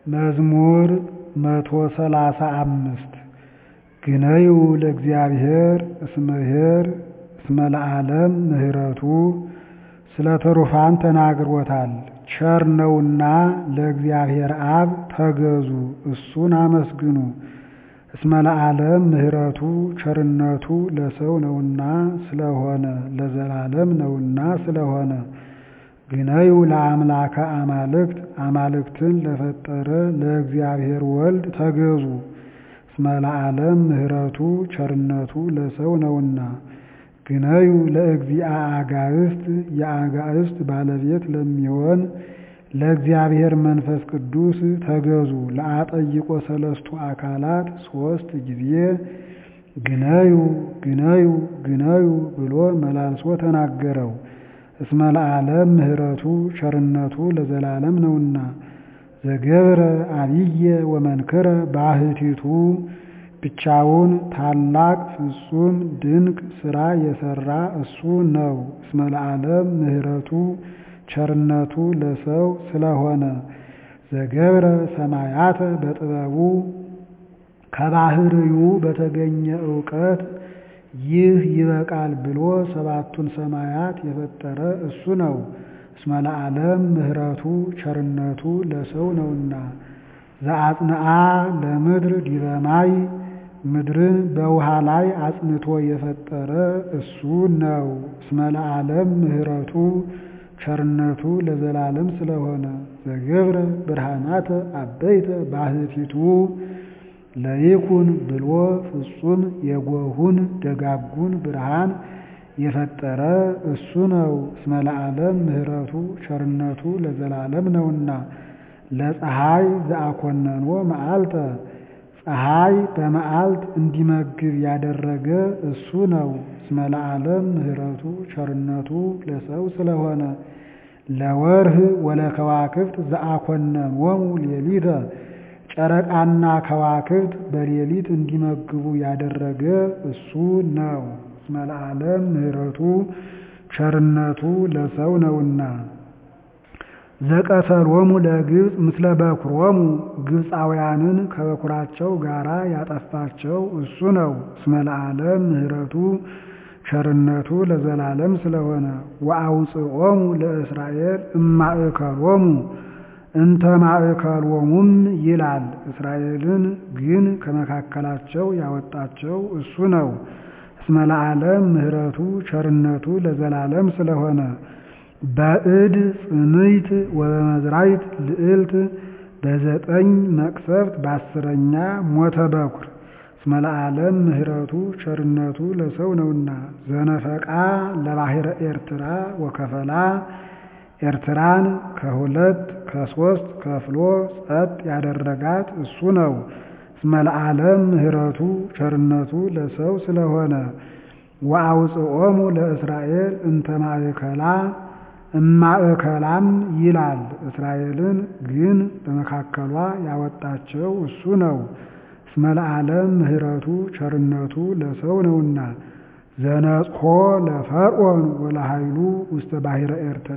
መዝሙር መቶ ሰላሳ አምስት ግነዩ ለእግዚአብሔር እስመ ኄር እስመ ለዓለም ምሕረቱ ስለ ትሩፋን ተናግሮታል። ቸር ነውና ለእግዚአብሔር አብ ተገዙ እሱን አመስግኑ። እስመ ለዓለም ምሕረቱ ቸርነቱ ለሰው ነውና ስለሆነ ለዘላለም ነውና ስለሆነ ግነዩ ለአምላከ አማልክት አማልክትን ለፈጠረ ለእግዚአብሔር ወልድ ተገዙ። እስመ ለዓለም ምሕረቱ ቸርነቱ ለሰው ነውና ግነዩ ለእግዚአ አጋዕዝት የአጋዕዝት ባለቤት ለሚሆን ለእግዚአብሔር መንፈስ ቅዱስ ተገዙ። ለአጠይቆ ሰለስቱ አካላት ሦስት ጊዜ ግነዩ ግነዩ ግነዩ ብሎ መላልሶ ተናገረው። እስመ ለዓለም ምሕረቱ ቸርነቱ ለዘላለም ነውና ዘገብረ አብየ ወመንክረ ባሕቲቱ ብቻውን ታላቅ ፍጹም ድንቅ ሥራ የሠራ እሱ ነው። እስመ ለዓለም ምሕረቱ ቸርነቱ ለሰው ስለሆነ ዘገብረ ሰማያተ በጥበቡ ከባህርዩ በተገኘ ዕውቀት ይህ ይበቃል ብሎ ሰባቱን ሰማያት የፈጠረ እሱ ነው። እስመ ለዓለም ምሕረቱ ቸርነቱ ለሰው ነውና ዘአጽንዓ ለምድር ዲበ ማይ ምድርን በውሃ ላይ አጽንቶ የፈጠረ እሱ ነው። እስመ ለዓለም ምሕረቱ ቸርነቱ ለዘላለም ስለሆነ ዘገብረ ብርሃናተ አበይተ ባሕቲቱ ለይኩን ብሎ ፍጹም የጎሁን ደጋጉን ብርሃን የፈጠረ እሱ ነው። እስመ ለዓለም ምሕረቱ ቸርነቱ ለዘላለም ነውና ለፀሐይ ዘአኮነኖ መዓልተ ፀሐይ በመዓልት እንዲመግብ ያደረገ እሱ ነው። እስመ ለዓለም ምሕረቱ ቸርነቱ ለሰው ስለሆነ ለወርህ ወለከዋክብት ዘአኮነኖሙ ሌሊተ ጨረቃና ከዋክብት በሌሊት እንዲመግቡ ያደረገ እሱ ነው። እስመ ለዓለም ምሕረቱ ቸርነቱ ለሰው ነውና ዘቀተሎሙ ለግብፅ ምስለ በኩሮሙ ግብፃውያንን ከበኩራቸው ጋራ ያጠፋቸው እሱ ነው። እስመ ለዓለም ምሕረቱ ቸርነቱ ለዘላለም ስለሆነ ወአውፅኦሙ ለእስራኤል እማእከሎሙ እንተ ማእከሎሙም ይላል። እስራኤልን ግን ከመካከላቸው ያወጣቸው እሱ ነው። እስመ ለዓለም ምሕረቱ ቸርነቱ ለዘላለም ስለሆነ በእድ ጽምይት ወበመዝራይት ልዕልት በዘጠኝ መቅሰፍት በአስረኛ ሞተ በኩር እስመ ለዓለም ምሕረቱ ቸርነቱ ለሰው ነውና ዘነፈቃ ለባሕረ ኤርትራ ወከፈላ ኤርትራን ከሁለት ከሶስት ከፍሎ ጸጥ ያደረጋት እሱ ነው። እስመ ለዓለም ምሕረቱ ቸርነቱ ለሰው ስለሆነ ወአውፅኦሙ ለእስራኤል እንተ ማእከላ እማእከላም ይላል። እስራኤልን ግን በመካከሏ ያወጣቸው እሱ ነው። እስመ ለዓለም ምሕረቱ ቸርነቱ ለሰው ነውና ዘነጽሖ ለፈርዖን ወለኃይሉ ውስተ ባሕረ ኤርትራ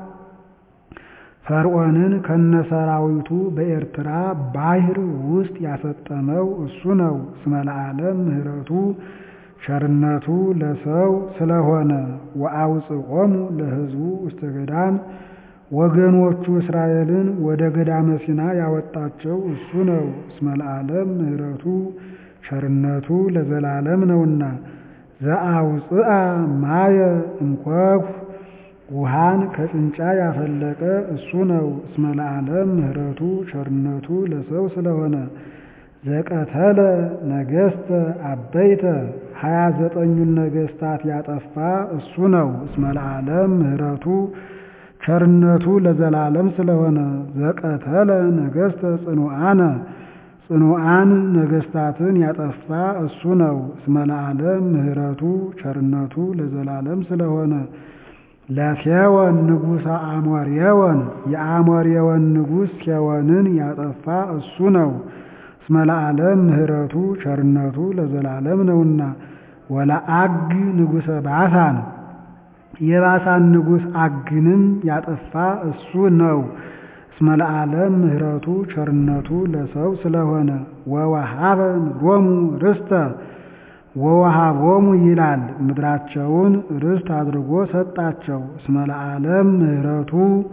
ፈርዖንን ከነሰራዊቱ በኤርትራ ባሕር ውስጥ ያሰጠመው እሱ ነው። እስመ ለዓለም ምሕረቱ ቸርነቱ ለሰው ስለሆነ ወአውፅኦሙ ለሕዝቡ ውስተ ገዳም ወገኖቹ እስራኤልን ወደ ገዳመ ሲና ያወጣቸው እሱ ነው። እስመ ለዓለም ምሕረቱ ቸርነቱ ለዘላለም ነውና ዘአውፅአ ማየ እምኮኩ ውሃን ከጭንጫ ያፈለቀ እሱ ነው። እስመ ለዓለም ምሕረቱ ቸርነቱ ለሰው ስለሆነ ዘቀተለ ነገሥተ አበይተ ሀያ ዘጠኙን ነገሥታት ያጠፋ እሱ ነው። እስመ ለዓለም ምሕረቱ ቸርነቱ ለዘላለም ስለሆነ ዘቀተለ ነገሥተ ጽኑዓነ ጽኑዓን ነገሥታትን ያጠፋ እሱ ነው። እስመ ለዓለም ምሕረቱ ቸርነቱ ለዘላለም ስለሆነ ለሴወን ንጉሠ አሞሬወን የአሞሬወን ንጉሥ ሴወንን ያጠፋ እሱ ነው። እስመ ለዓለም ምሕረቱ ቸርነቱ ለዘላለም ነውና ወለአግ ንጉሠ ባሳን የባሳን ንጉሥ አግንም ያጠፋ እሱ ነው። እስመ ለዓለም ምሕረቱ ቸርነቱ ለሰው ስለሆነ ወወሃበ ምድሮሙ ርስተ ወወሃቦሙ ይላል ምድራቸውን ርስት አድርጎ ሰጣቸው። እስመ ለዓለም ምሕረቱ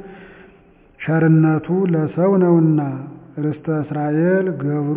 ቸርነቱ ለሰው ነውና ርስተ እስራኤል ገብሩ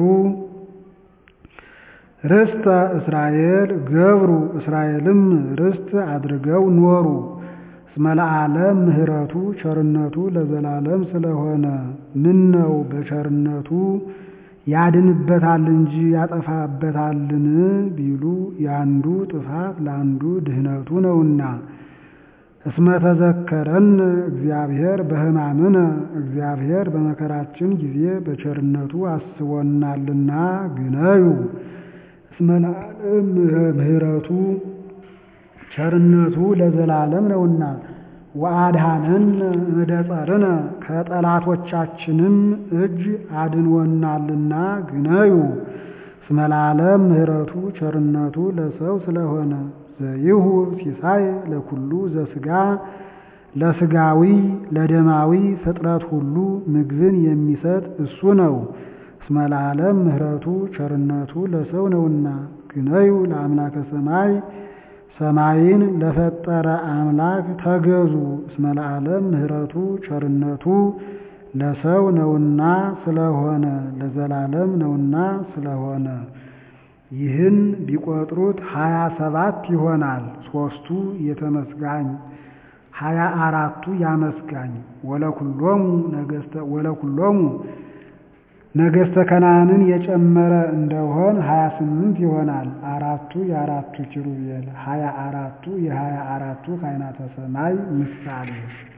ርስተ እስራኤል ገብሩ እስራኤልም ርስት አድርገው ኖሩ። እስመ ለዓለም ምሕረቱ ቸርነቱ ለዘላለም ስለሆነ ምን ነው በቸርነቱ ያድንበታል እንጂ ያጠፋበታልን ቢሉ ያንዱ ጥፋት ለአንዱ ድህነቱ ነውና። እስመ ተዘከረን እግዚአብሔር በሕማምነ እግዚአብሔር በመከራችን ጊዜ በቸርነቱ አስቦናልና ግነዩ እስመ ለዓለም ምሕረቱ ቸርነቱ ለዘላለም ነውና። ወአድኀነን እምደጸርነ ከጠላቶቻችንም እጅ አድንወናልና ግነዩ እስመ ለዓለም ምሕረቱ ቸርነቱ ለሰው ስለሆነ ዘይሁ ሲሳይ ለኩሉ ዘሥጋ ለሥጋዊ ለደማዊ ፍጥረት ሁሉ ምግብን የሚሰጥ እሱ ነው። እስመ ለዓለም ምሕረቱ ቸርነቱ ለሰው ነውና ግነዩ ለአምላከ ሰማይ ሰማይን ለፈጠረ አምላክ ተገዙ። እስመ ለዓለም ምሕረቱ ቸርነቱ ለሰው ነውና ስለሆነ ለዘላለም ነውና ስለሆነ ይህን ቢቆጥሩት ሀያ ሰባት ይሆናል። ሦስቱ የተመስጋኝ ሀያ አራቱ ያመስጋኝ ወለኩሎሙ ወለኩሎሙ ነገሥተ ከነዓንን የጨመረ እንደሆን ሀያ ስምንት ይሆናል። አራቱ የአራቱ ኪሩቤል ሀያ አራቱ የሀያ አራቱ ካህናተ ሰማይ ምሳሌ